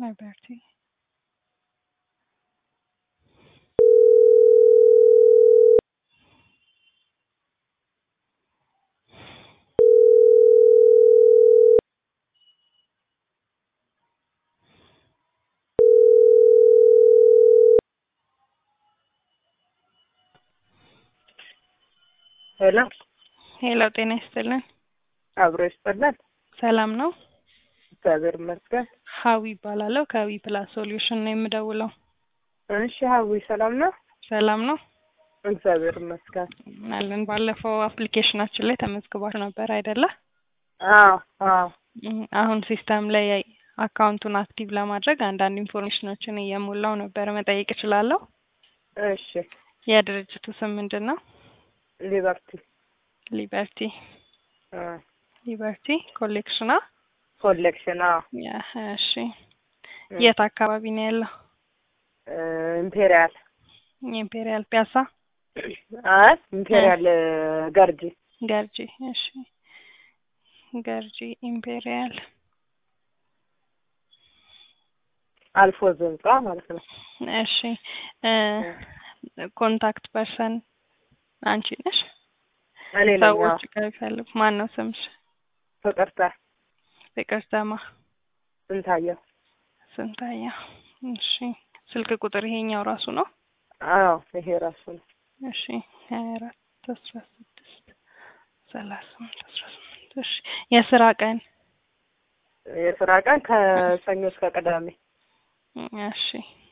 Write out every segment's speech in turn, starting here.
Liberty. ሄሎ ሄሎ፣ ጤና ይስጥልን። አብሮ ይስጠላል። ሰላም ነው? እግዚአብሔር ይመስገን። ሀዊ ይባላለሁ። ከዊ ፕላስ ሶሉሽን ነው የምደውለው። እሺ ሀዊ ሰላም ነው? ሰላም ነው እግዚአብሔር ይመስገን። አለን። ባለፈው አፕሊኬሽናችን ላይ ተመዝግባችሁ ነበር አይደለ? አዎ አዎ እም፣ አሁን ሲስተም ላይ አካውንቱን አክቲቭ ለማድረግ አንዳንድ ኢንፎርሜሽኖችን እየሞላው ነበር። መጠየቅ እችላለሁ? እሺ የድርጅቱ ስም ምንድን ነው? ሊበርቲ ሊበርቲ አ ሊበርቲ ኮሌክሽና። ኮሌክሽን አዎ ያ፣ እሺ። የት አካባቢ ነው ያለው? እ ኢምፔሪያል ኢምፔሪያል ፒያሳ አይ ኢምፔሪያል ገርጂ ገርጂ። እሺ፣ ገርጂ ኢምፔሪያል። አልፎ ዘንጻ ማለት ነው። እሺ፣ እ ኮንታክት ፐርሰን አንቺ ነሽ? እኔ ነኝ። አዎ ሰዎች ከሚፈልጉ ማን ነው ስምሽ? ፍቅርታ ፍቅርተማ ስንታየው ስንታየው። እሺ፣ ስልክ ቁጥር ይሄኛው ራሱ ነው? አዎ ይሄ ራሱ ነው። እሺ፣ ሀያ አራት አስራ ስድስት ሰላሳ ስምንት አስራ ስምንት እሺ፣ የስራ ቀን የስራ ቀን ከሰኞ እስከ ቅዳሜ እሺ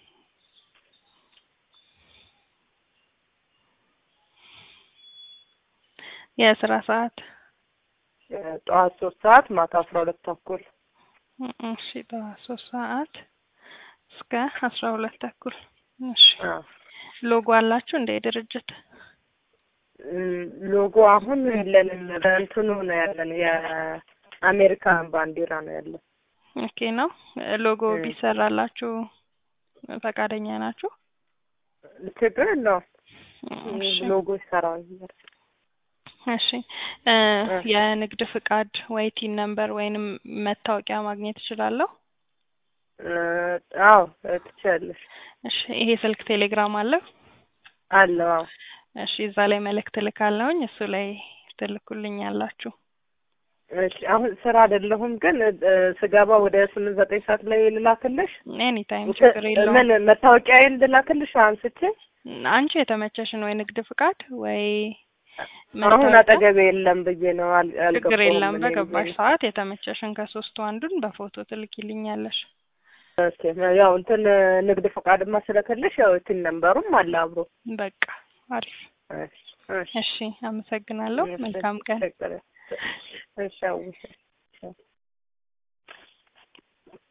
የስራ ሰዓት ጠዋት ሶስት ሰዓት ማታ አስራ ሁለት ተኩል እሺ ጠዋት ሶስት ሰዓት እስከ አስራ ሁለት ተኩል እሺ አዎ ሎጎ አላችሁ እንደ ድርጅት እም፣ ሎጎ አሁን የለንም። በእንትኑ ነው ያለን የአሜሪካን ባንዲራ ነው ያለን። ኦኬ ነው ሎጎ እ። ቢሰራላችሁ ፈቃደኛ ናችሁ ችግር የለውም። እሺ ሎጎ ይሰራል። እሺ እ የንግድ ፍቃድ ወይ ቲን ነምበር ወይንም መታወቂያ ማግኘት እችላለሁ እ፣ አዎ ትችያለሽ። እሺ ይሄ ስልክ ቴሌግራም አለው አለው አዎ እሺ እዛ ላይ መልእክት ልካለሁኝ እሱ ላይ ትልኩልኛላችሁ እሺ አሁን ስራ አይደለሁም ግን እ፣ ስገባ ወደ ስምንት ዘጠኝ ሰዓት ላይ ልላክልሽ። ኤኒ ታይም ችግር የለውም ምን መታወቂያዬን ልላክልሽ አንስቼ? አንቺ የተመቸሽን ወይ ንግድ ፍቃድ ወይ አሁን መታወቂያ አጠገቤ የለም ብዬ ነው አል- ችግር አልገባሁም የለም እኔ በገባሽ ብዬ ነው። ሰዓት የተመቸሽን ከሶስቱ አንዱን በፎቶ ትልኪልኛለሽ ኦኬ ያው እንትን ንግድ ፈቃድማ ስለከለሽ ያው ቲን ነምበሩም አለ አብሮ። በቃ አሪፍ እሺ እሺ እሺ አመሰግናለሁ መልካም ቀን እሺ አዎ